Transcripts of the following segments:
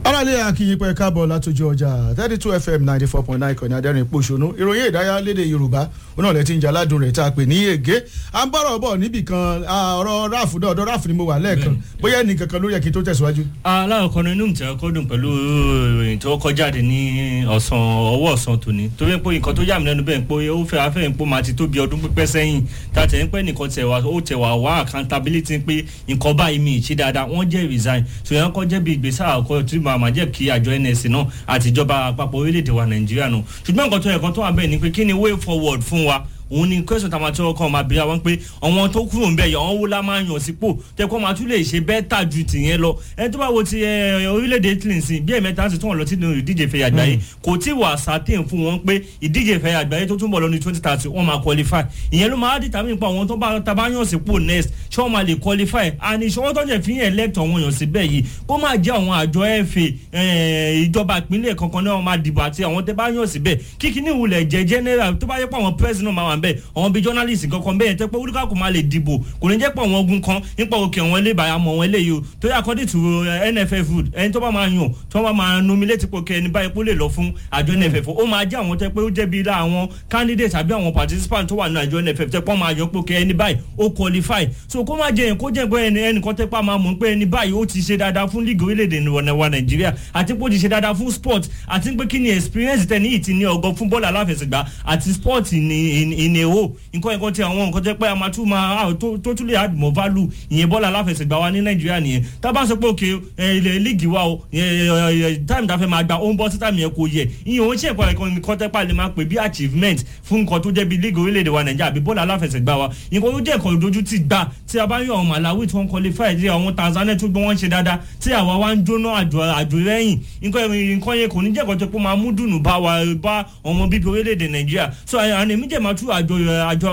aráàlú akínyìn pé káàbọ̀ látọjú ọjà thirty two fm ninety four point nine kọ́ni adẹ́rìn pòṣónú ìròyìn ìdárayá lédè yorùbá onáà lẹ́tí ń jaládùn rẹ̀ tá a pè ní ègé à ń bọ̀rọ̀ bọ̀ níbì kan ọ̀rọ̀ ráàfù náà ọ̀dọ̀ ráàfù ni mo wà lẹ́ẹ̀kan bóyá ẹnì kankan lórí ẹ̀kí tó tẹ̀síwájú. aláàkọ́ ni inú mi ti ọkọ́ dùn pẹ̀lú ìròyìn tó kọ́ jáde ní ọ̀sán ọwọ́ ọ̀sán tòní torí pé nǹkan tó yà mí lẹ́nu bẹ́ẹ̀ pé ó fẹ́ afẹ́ pé máa ti tó bí ọdún pípẹ́ sẹ́yìn tàtẹ̀ ń pẹ́ nìkan tẹ̀ wá ó tẹ̀ wá wá accountability pé nǹkan báyìí mi ì ṣe dáadáa wọ́n jẹ́ resign ṣùgbọ́n kọ́ jẹ́ bí ìgbésẹ̀ àkọ́ tí màá jẹ́ kí àjọ nsc náà àti ìjọba àpapọ̀ orílẹ̀-èdè wa nàìjíríà nù ṣùgbọ́n nǹkan tó yẹ kan tó wà bẹ́ẹ̀ ni pé kí ni way forward fún wa òun ni question tá a máa tí ọkọ máa bíra wọn pé àwọn tó kúrò ńbẹ yọ àwọn wo la máa yàn sípò tẹkọ máa tún lè ṣe bẹ́tà ju tìyẹn lọ ẹni tó bá wo ti orílẹ̀-èdè italy sí bí ẹ̀mẹ́ta sì tún wọn lọ sínú ìdíje fẹ́ àgbáyé kò tí wà certain fún wọn pé ìdíje fẹ́ àgbáyé tó tún bọ̀ lọ ní twenty thirty wọ́n máa qualify ìyẹn ló máa determine pa àwọn tó bá tabá yàn sípò next ṣé wọ́n máa lè qualify and ìṣọwọ́ tó jẹ́ fi yẹn elect àwọn èèyàn síbẹ̀ yìí kó máa jẹ́ àwọn àjọ fa ìjọba ìpínlẹ̀ kankan náà máa dìbò àti àwọn tẹ́ bá yàn síbẹ̀ kíkiní ìwúlẹ̀ jẹ́ general tó bá yẹ pé àwọn president máa wà ń bẹ̀ àwọn bíi journalist kankan bẹ́ẹ̀ tẹ́ pé olùkọ́ kò máa lè dìbò kò ní jẹ́ pé àwọn ogun kan nípa òkè àwọn ilé ìbáyà mọ̀ wọn eléyìí o tó yẹ according to nff food ẹni tó bá máa yàn tó bá máa nominate pé ẹni báyìí kó lè lọ fún àjọ nff ó máa jẹ́ àwọn tẹ́ pé ó jẹ́ bíi àwọn candidate àbí àwọn participant tó wà ní àjọ nff tẹ́ pé wọ́n máa yọ pé ẹni báyìí ó qualify so kó má jẹ yẹn kó jẹ́ pé ẹni ẹnìkan tẹ́ pé a máa mọ̀ pé ẹni báyìí ó ti ṣe dáadáa fún league orílẹ̀-èdè wa nàìjíríà àti pé ó ti ṣe dáadáa fún sport àti pé kí ni experience tẹ̀ ní ìtì ní ọgọ́ fún bọ́ọ̀lù aláfẹsẹ̀gbá àti sport ní èho nǹkan ẹ̀kọ́ tí àwọn nǹkan tẹ́ pé a máa tún máa tó tún lè add more value ìyẹn bọ́ọ̀lù aláfẹsẹ̀gbá wa ní nàìjíríà nìyẹn tá a bá sọ pé òkè ilẹ̀ líìgì wa o time tá a fẹ́ máa gba ó ń bọ́ sí time yẹn kò yẹ ìyẹn òun ṣe ẹ̀kọ́ ẹ̀kọ́ nǹkan tẹ́ pé a lè máa pè bí achievement fún nǹkan tó jẹ́ bí líìgì orílẹ̀-èdè wa nàìjíríà àbí bọ́ọ̀lù aláfẹsẹ̀gbá wa nǹkan tó jẹ́ ẹ̀kọ́ ìdojú ti gbà tí a bá yọ àwọn malawi tí wọ́n qualify tí àwọn tanzania tó gbé wọ́n ṣe dáadáa tí àwa wa ń jóná àjò àjò rẹ́yìn nǹkan yẹn kò ní jẹ́ ẹ̀kọ́ tó pé máa mú dùnú bá wa bá ọmọ bíbí orílẹ̀-èdè nàìjíríà so àná èmi jẹ́ máa tú àjọ àjọ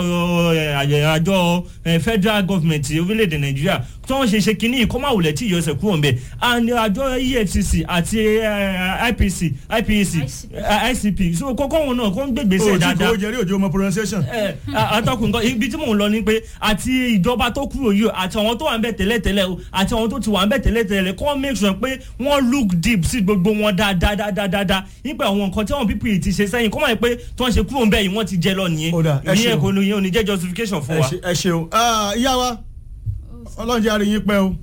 àjọ federal government orílẹ̀-èdè nàìjíríà tí wọ́n ṣe ṣe kínní yìí kó má wulẹ̀ tí ìyọ̀sẹ̀ kúrò ńbẹ̀ and àjọ efcc àti ipc ipec icp so kókó wọn náà kó ń gbègbèsè dáadáa. òjì kò jẹ́rí òjò ọmọ pronunciation. àtọkùn nǹkan ibi tí mò ń lọ ni pé àti ìjọba tó kúrò yìí àti àwọn tó wà ń bẹ̀ tẹ́lẹ̀tẹ́lẹ̀ o àti àwọn tó ti wà ń bẹ̀ tẹ́lẹ̀tẹ́lẹ̀ kó make sure pé wọ́n look deep sí gbogbo wọn dáadáa nípa àwọn nǹkan tí àwọn people ti ṣe sẹ́yìn kó má yẹ pé tí wọ́n ṣe kúrò ń bẹ̀ yìí wọ́n ti jẹ lọ nìyẹn ìyẹn kò ní òní jẹ́ justification fún wa. ẹ ṣeun ìyá wa ọlọ́run jẹ́ àríyìn pẹ́ o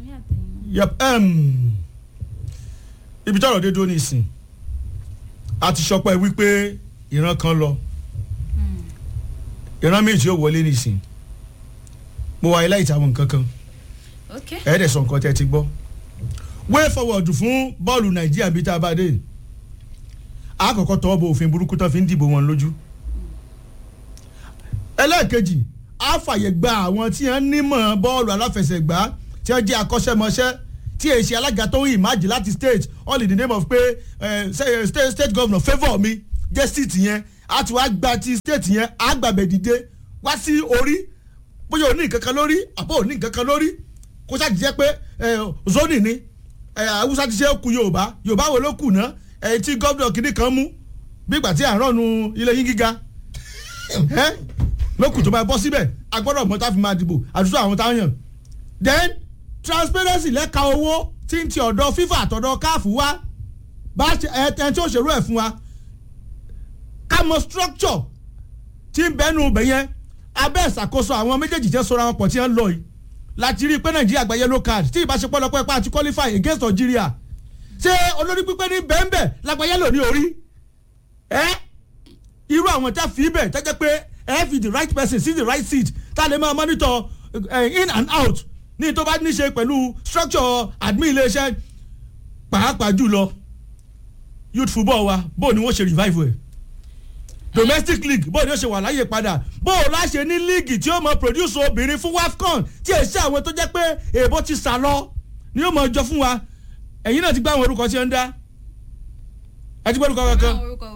ibi tọ́rọ̀ dé dúró nísìn a ti sọpẹ́ wípé ìran kan lọ ìran méjì ó wọlé nísìn mo wáyé láì tàwọn nǹkan kan ẹ̀ẹ́dẹ̀ sọ nǹkan tẹ́ ti gbọ́ way forward fún bọ́ọ̀lù nàìjíríà bíi tá a bá dé àkọ́kọ́ tọwọ́ bọ òfin burúkú tán fi ń dìbò wọn lójú ẹlẹ́ẹ̀kejì á fàyè gba àwọn tí wọ́n nímọ̀ bọ́ọ̀lù aláfẹsẹ̀gbá tí wọ́n jẹ́ akọ́ṣẹ́mọṣẹ́ tí èsì alága tó ń ìmájì láti state all in the name of pé uh, state state governor favour mi jẹ́ seat yẹn á ti wá gba ti state yẹn á gbàgbẹ́ dìde wá sí orí bóyá òní nǹkan kan lórí àbọ̀ òní nǹkan kan lórí kó sáà ti jẹ́ pé zoni ni haúsá ti ṣe kú yorùbá yorùbá wo ló kù náà ẹ̀yìn tí gómìnà kìíní kan mú bí ìgbà tí à ń rọ̀nu ilé yín gíga lókùn tó bá bọ́ síbẹ̀ a gbọ́dọ̀ mọ tá a fi máa dìbò àdúgbò àwọn táwọn yàn. then transparency lẹ́ka owó tí ń ti ọ̀dọ̀ fífà àtọ̀dọ̀ káàfù wá bá ẹni tí ó ṣèrú ẹ̀ fún wa ká mọ structure tí ń bẹ́nu ibẹ̀ yẹn abẹ́ ìṣàkóso àwọn méjèèjì jẹ́ sọ́ra wọn pọ̀ tí wọ́n lọ yìí láti rí i pé nàìjíríà gba yellow card tí ìbáṣepọ̀ lọ́pọ̀ ẹ̀pá àti qualify against Nigeria ṣé olórí pípẹ́ ní bẹ́ẹ̀nbẹ́ lágbá yẹ́lò ní orí ẹ́ irú àwọn tá a fi bẹ̀ tẹ́jẹ́ pé ẹ fi the right person sí the right seat tá a lè máa monitor uh, in and out ní tó bá ní ṣe pẹ̀lú structure admin iléeṣẹ́ pàápàá jùlọ youth football wa bó ni wọ́n ṣe revive ẹ̀ domestic league bó ni wọ́n ṣe wà láyè padà bó o láṣẹ ní league tí ó mọ produce obìnrin fún wafcon tí ẹ ṣe àwọn tó jẹ́ pé èèbó ti sà lọ ni ó mọ jọ fún wa ẹ̀yin náà ti gbá àwọn orúkọ tí ó ń dá ẹ ti gbọ́ orúkọ kankan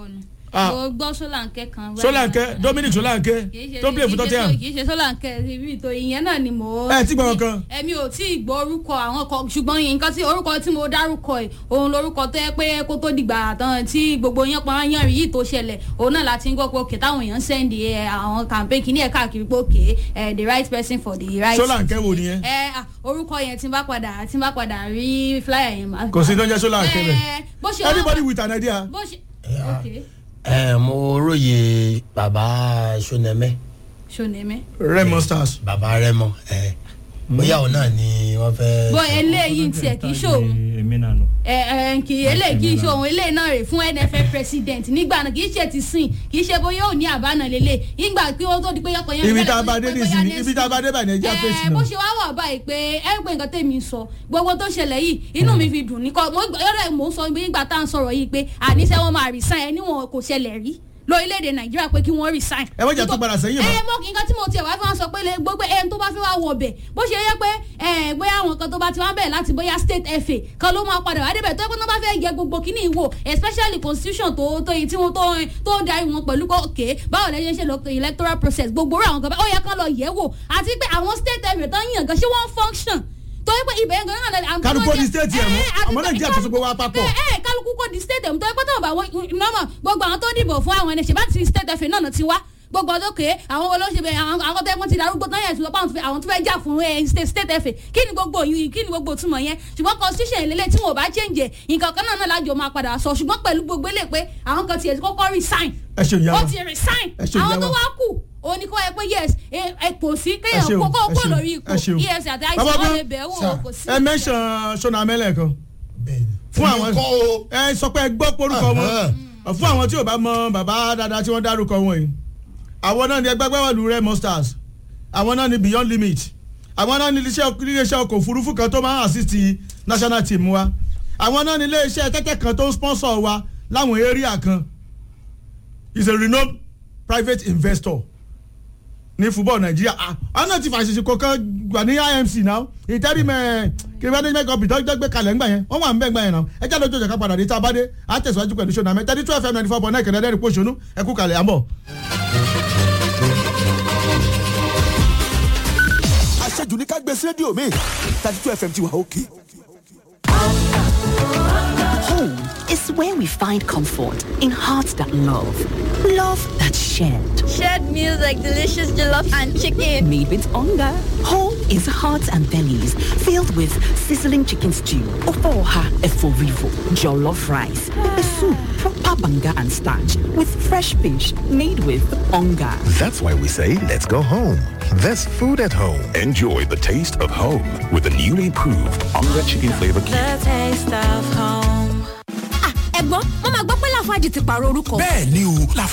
Ah. mo gbọ́ sólànkẹ́ kan. Solanke Dominic Solanke Kì í ṣe- tó play kì í fún ṣe Tottenham so- kì í ṣe sólànkẹ́ ibi ìtò ìyẹn náà ni mo. Ẹ tí gbọ́ kankan. èmi ò tí ì gbọ́ orúkọ àwọn kan ṣùgbọ́n nǹkan tí orúkọ tí mo dárúkọ ẹ̀ òun lorúkọ tó yẹ pé kó tó dìgbà tán tí gbogbo yẹn pa yán rí yìí tó ṣẹlẹ̀ òun náà láti ń gbọ́ pé òkè táwọn èèyàn sẹ́ndì ẹ̀ àwọn campaign kìíní ẹ̀ káàkiri pé òkè ẹ̀ the right person for the right. Solanke wo nìyẹn ẹ à, orúkọ yẹn tí n bá padà tí n bá padà rí flyer yẹn. máa- kò sí tó ń jẹ́ Solanke Ẹ, bẹ́ẹ̀ bó ṣe wá- anybody with an idea bó ṣe ok ẹ mo róye bàbá sonẹmẹ ṣonẹmẹ. Remo Stars bàbá rẹmọ ẹ bóyá òun náà ni wọn fẹ́. bó eléyìí tiẹ̀ kì í ṣòun èmi náà nù. ẹ ẹ kì í eléyìí kì í ṣòun eléyìí náà rè fún nff president nígbà náà kì í ṣe ti sìn kì í ṣe bóyá ò ní àbánà lélẹ̀ nígbà kí ó tó di pé yọkọ yẹn. ibi tá a bá dé nísìnyí ibi tá a bá dé báyìí nàìjíríà fèsì ẹ bó náà ṣe wá wà báyìí pé ẹ pé nǹkan tèmi sọ gbogbo tó ṣẹlẹ̀ yìí inú mi fi dùn ní kọ́ mo yọ̀rọ̀ mo sọ nígbà tá à ń sọ̀rọ̀ yìí pé àníṣe wọn máa resign ẹni wọn kò ṣẹlẹ̀ rí lórílẹ̀‐èdè nàìjíríà pé kí wọ́n resign. Ẹ má jẹ́ tó padà sẹ́yìn mọ́. ẹ mọ nǹkan tí mo tiẹ̀ wá fi wọn sọ pé lè gbogbo ẹni tó bá fẹ́ wá wọ bẹ̀ bó ṣe yẹ pé ẹ bóyá àwọn kan tó bá ti wá bẹ̀ láti bóyá state fa kan ló máa padà wá débẹ̀ tó yẹ pé tó bá fẹ́ yẹ gbogbo kíní ìwò especially constitution tó tó yìí tí wọ́n tó tó ń darí wọn pẹ̀lú pé òkè báwo lẹ ṣe ń ṣe lọ electoral process gbogbo rẹ̀ àwọn kan bẹ́ẹ̀ ó yẹ kán lọ yẹ̀ wò àti pé àwọn state fa tó ń yàn gan ṣé wọ́n function tó yẹ pé ibẹ̀ yẹn gan náà àwọn Kálukú tó di jẹ́- state yẹn mọ́. ẹ, àti Àmọ́ pé Nàìjíríà tó so gbogbo wa papọ̀. ẹ ẹ kálukú kò di state ẹ̀ tó yẹ pé tó bá wọ nọ́mọ̀ gbogbo àwọn tó dìbò fún àwọn ẹni ṣe bá ti state fa náà ti wá gbogbo ọdún ké àwọn olóṣèlú àwọn àwọn tó yẹ kó ti darúgbó tán yẹn ṣùgbọ́n àwọn tó fẹ́- àwọn tó fẹ́ jà fún ẹ, state state fa kí ni gbogbo yìí kí ni gbogbo túmọ̀ yẹn ṣùgbọ́n constitution ìlélẹ̀ tí wọn ò bá change ẹ̀, nǹkan kan náà náà lájọ máa padà sọ ṣùgbọ́n pẹ̀lú gbogbo ilé pé àwọn kan tiẹ̀ ti kọ́kọ́ resign ẹ ṣe ìyá ó wa ti resign Ẹ ṣe àwọn ìyá tó wa. wá kù ó ní kó yẹ pé yes ẹ ẹ kò sí ẹ kéèyàn ṣeun kókó ẹ kó ṣeun, lórí ipò ẹ ṣeun. efcc àti àìsàn Bàbá wọn Ọgbọ́n, lè bẹ̀ wò sir, kò sí. ẹ mẹ́sàn Sonamẹ́lẹ̀ kan bẹ́ẹ̀ni fún àwọn kọ́ o. ẹ sọ pé ẹ gbọ́ porúkọ wọn fún àwọn tí ò bá mọ bàbá dáadáa tí wọ́n dárúkọ wọn yìí àwọn náà ni ẹgbẹ́ gbẹ́wọ̀lù Remo Stars àwọn náà ni Beyond Limit àwọn náà ni iléeṣẹ́ iléeṣẹ́ ọkọ̀ òfurufú kan tó máa ń assist national team wa àwọn náà ni iléeṣẹ́ tẹ́tẹ́ kan tó ń sponsor wa láwọn area kan is a renowned private investor ní football Nàìjíríà Ah, àwọn náà ti fàṣìṣe kọ̀ọ̀kan gbà ní IMC náà ìtẹ́rí mẹ́ kí management company tó gbé kalẹ̀ ńgbà yẹn wọ́n wà ń bẹ̀ ńgbà yẹn náà ẹ jáde ojú ọjà ká padà dé tá a bá dé á tẹ̀síwájú pẹ̀lú ṣọ́nà mẹ́ta ní twelve fm ninety four point nine kẹ̀dẹ́dẹ́rì pọ̀ṣọ́nù ẹ kú kalẹ̀ àbọ̀. àṣejù ní ká gbé sí rédíò mi thirty two fm ti wà òkè. Home is where we find comfort in hearts that love, love that's shared. Shared meals like delicious jollof and chicken. Made with hunger. Home is hearts and bellies filled with sizzling chicken stew, ofoha eforivo, jollof rice, pepper soup, proper banga and starch with fresh fish made with hunger. That's why we say, let's go home. There's food at home. Enjoy the taste of home with the newly proved Onga Chicken Flavor Cube. The taste of home. ẹ̀gbọ́n wọ́n máa gbọ́ pé láfáàjì ti pààrọ̀ orúkọ. bẹ́ẹ̀ ni o